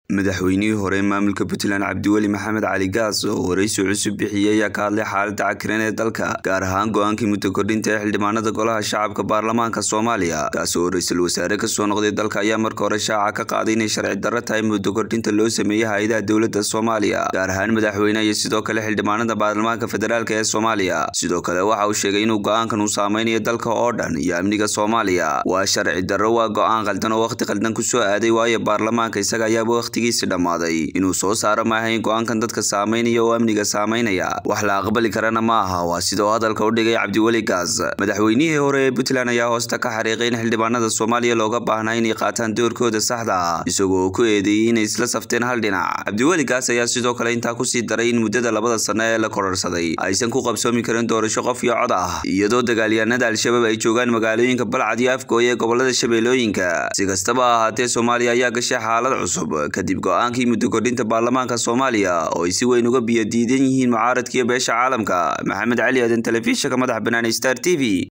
madaxweynihii hore maamulka puntland cabdiweli maxamed cali gaas oo waraysi cusub bixiyey ayaa ka hadlay xaaladda cakiran ee dalka gaar ahaan go-aankii muddo kordhinta ee xildhibaanada golaha shacabka baarlamaanka soomaaliya kaas oo ra-iisul wasaare kasoo noqday dalka ayaa marka hore shaaca ka qaaday inay sharci darro tahay muddo kordhinta loo sameeyey hay-adaha dowladda soomaaliya gaar ahaan madaxweyne iyo sidoo kale xildhibaanada baarlamaanka federaalk ee soomaaliya sidoo kale waxa uu sheegay inuu go-aankan uu saameynayo dalka oo dhan iyo amniga soomaaliya waa sharci darro waa go-aan qaldan oo wakhti qaldan kusoo aaday waayo baarlamaanka isaga ayaaba wakhtigiisi dhammaaday inuu soo saaro maaha in go-aankan dadka saameynaya oo amniga saameynaya wax la aqbali karana ma aha waa sida uu hadalka u dhigay cabdiweli gaas madaxweynihii hore ee puntland ayaa hoosta ka xariiqay in xildhibaanada soomaaliya looga baahnaa inay qaataan doorkooda saxda ah isagoo ku eedeeyey inay isla safteen hal dhinac cabdiweli gaas ayaa sidoo kale intaa kusii daray in muddada labada sano ee la kororsaday aysan ku qabsoomi karin doorasho qof iyo cod ah iyadoo dagaalyahanada al-shabaab ay joogaan magaalooyinka balcad iyo afgooye ee gobolada shabeellooyinka si kastaba ha ahaatee soomaaliya ayaa gashay xaalad cusub kadib go-aankii muddo kordhinta baarlamaanka soomaaliya oo ay si weyn uga biyadiidan yihiin mucaaradkiiyo beesha caalamka maxamed cali aadan telefishinka madaxa bannaan star t v